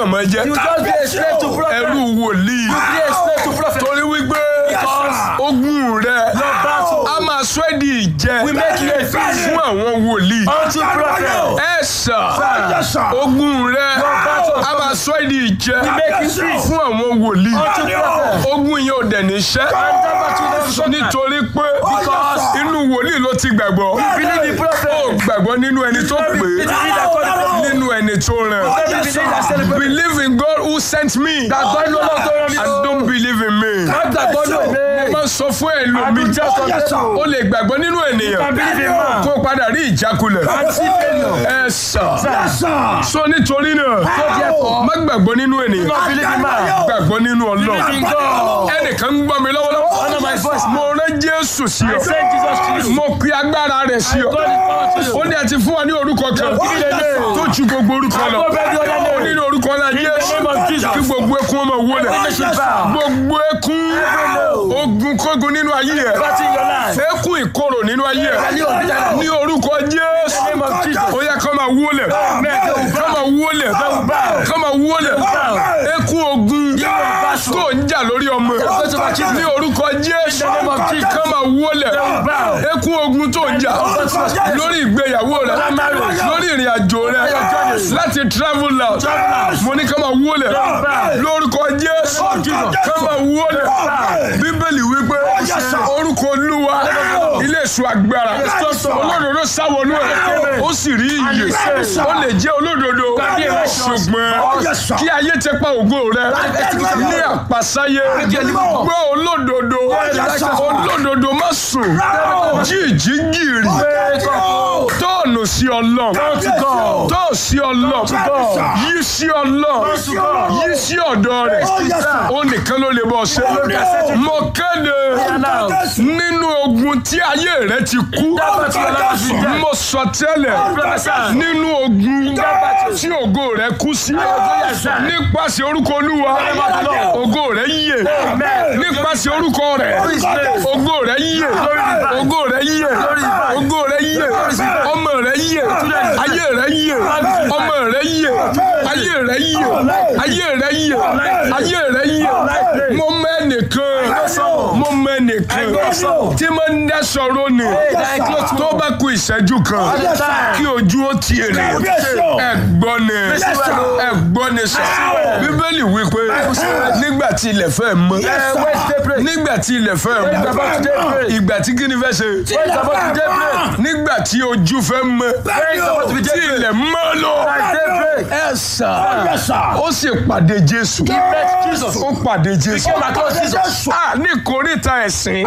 kàn máa jẹ́ You just be a slave to prophet. ẹrú wòlíì Be a slave to prophet. torí wípé ogun rẹ battle. a máa sọ ẹ́ di ìjẹ We make you a free fún àwọn wòlíì unto prophet. ẹ sà Yes, sir. ogun rẹ battle. a máa sọ ẹ́ di ìjẹ make you free. fún àwọn wòlíì Unto prophet. ogun yẹn ò dẹ̀ níṣẹ́ And that battle don't show nítorí pé Because inú wòlíì ló ti gbàgbọ́ believe in prophet. ó gbàgbọ́ nínú ẹni tó pè Believe é that God is prophet. nínú ẹni tó ràn Believe that celebrate. believe in God who sent me Gbàgbọ́ ní Ọlọ́run tó rán mi. and don't believe in me. Má gbàgbọ́ ní òwe. mo máa sọ fún ẹlòmíì I just Yes, sir. ó lè gbàgbọ́ nínú I ènìyàn believe in man. kó padà rí ìjákulẹ̀ And see failure. ẹ sà Yes, sir. sọ nítorí náà therefore, má gbàgbọ́ nínú ènìyàn Not believe in man. gbàgbọ́ nínú Ọlọ́run Believe in God. ẹnìkan ń gbọ́ mi lọ́wọ́lọ́wọ́ Honor my voice. mo rán Jésù sí ọ Send Jesus to you. mo pe agbára rẹ̀ sí ọ God is power to you. ó ní àti fún wa ní orúkọ kan tó ju gbogbo orúkọ lọ Above every other name. ó ní ní orúkọ náà Jésù name of Jesus. kí gbogbo ekun ọmọ wọlé Every should bow. gbogbo ekun ogun kógun nínú ayé ẹ Battle in your life. ekun ìkorò nínú ayé ẹ Value of bitterness. ní orúkọ Jésù name of Jesus. ó yẹ kó máa wọlé kó máa wọlé kó máa wọlé ekun ogun tó ń jà lórí ọmọ ní orúkọ Jésù name of Jesus. kó máa wọlé ekun ogun tó ń jà lórí ìgbéyàwó rẹ lórí ìrìn àjò rẹ láti travel out mo ní kó máa wọlé lórúkọ Jésù kó máa wọlé bíbélì wípé orúkọ Olúwa ilé èso agbára olódodo sáwọnú ẹ ó sì rí iyè ó lè jẹ́ olódodo ṣùgbọ́n kí ayé ti pa ògo rẹ ní àpasáyé gbọ́ olódodo olódodo má sùn jíjí gìrì tóònù sí ọlọ́run tóò sí ọlọ́run yí sí ọlọ́run yí sí ọ̀dọ̀ rẹ̀ ó nìkan ló lè bọ́ ṣe mo kéde nínú ogun tí ayé rẹ ti kú mo sọ tẹ́lẹ̀ nínú ogun tí ògo rẹ kú sí nípasẹ̀ orúkọ olúwa ògo rẹ yíyè nípasẹ̀ orúkọ rẹ ògo rẹ yíyè ògo rẹ yíyè ògo rẹ yíyè ọmọ rẹ yíyè ayé rẹ yíyè ọmọ rẹ yíyè ayé rẹ yíyè ayé rẹ yíyè ayé rẹ yíyè mo mọ ẹnìkan mo mọ ẹnìkan tí mo ń dá sọ̀rọ̀ ni tó bá kù ìṣẹ́jú kan kí ojú ó ti èrè ẹ̀gbọ́n ni ẹ̀gbọ́n ni sọ bíbélì wípé nígbà tí ilẹ̀ fẹ́ mọ́ nígbà tí ilẹ̀ fẹ́ mọ́ ìgbà tí kíni fẹ́ ṣe nígbà tí ojú fẹ́ mọ́ tí ilẹ̀ mọ́ lọ ẹ sà ó sì pàdé Jésù ó pàdé Jésù a ní kòríta ẹ̀sìn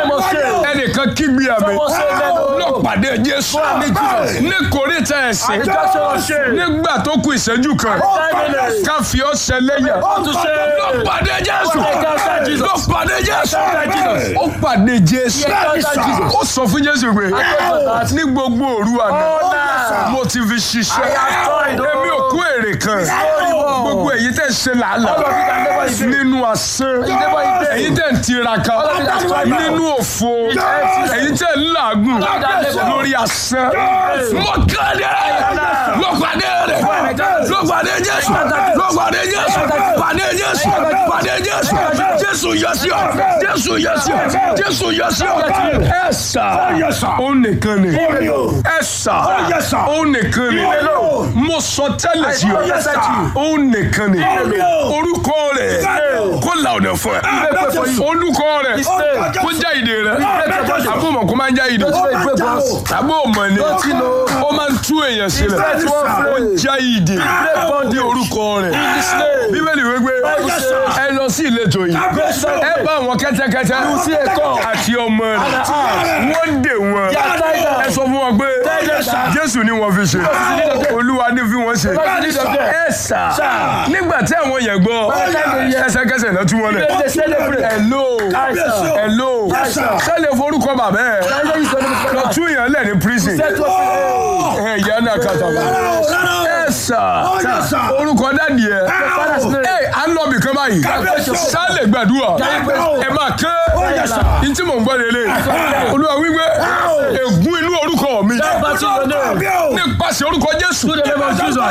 ẹnìkan kígbe àmì ló pàdé Jésù ní kòríta ẹ̀sìn nígbà tó kù ìṣẹ́jú kan ká fi ọ́ ṣẹlẹ́yà ló pàdé Jésù ló pàdé Jésù ó pàdé Jésù ó sọ fún Jésù pé ní gbogbo òru àná mo ti fi ṣiṣẹ́ èmi ò kú èrè kan gbogbo èyí tẹ̀ ṣe làálàá nínú asán èyí tẹ̀ ń tiraka nínú òfo èyí tẹ̀ ń làágùn lórí asán mo kéde ló pàdé rẹ̀ ló pàdé Jésù ló pàdé Jésù pàdé Jésù pàdé Jésù Jésù yọ sí ọ Jésù yọ sí ọ Jésù yọ sí ọ ẹ sà ó nìkan ni ẹ sà ó nìkan ni mo sọ tẹ́lẹ̀ sí ọ ó nìkan ni orúkọ rẹ̀ kó la ọ̀nà fún ẹ olùkọ rẹ̀ kó já ìdè rẹ̀ àbó mọ̀ kó máa ń já ìdè àbó mọ̀ ni ó máa ń tú èèyàn sílẹ̀ ó já ìdè ní orúkọ rẹ̀ bíbélì wípé ẹ lọ sí ìletò yìí ẹ bá àwọn kẹ́tẹ́kẹ́tẹ́ àti ọmọ rẹ̀ wọ́n dè wọ́n ẹ sọ fún wọn pé Jésù ni wọ́n fi ṣe Olúwa ní fi wọ́n ṣe ẹ sà nígbà tí àwọn yẹn gbọ́ ẹsẹ̀kẹsẹ̀ náà tún wọn lẹ̀ hello hello sẹ́lẹ̀ forúkọ bàbá ẹ̀ lọ tún yẹn lẹ̀ ní prison ẹ̀ yẹn náà kàtàkùn ẹ sà orúkọ dádì ẹ ẹ à ń lọ bìkan báyìí sálẹ̀ gbàdúrà ẹ máa kẹ́ ní tí mò ń gbọ́ lélẹ̀ Olúwa wípé ègún inú orúkọ mi nípasẹ̀ orúkọ Jésù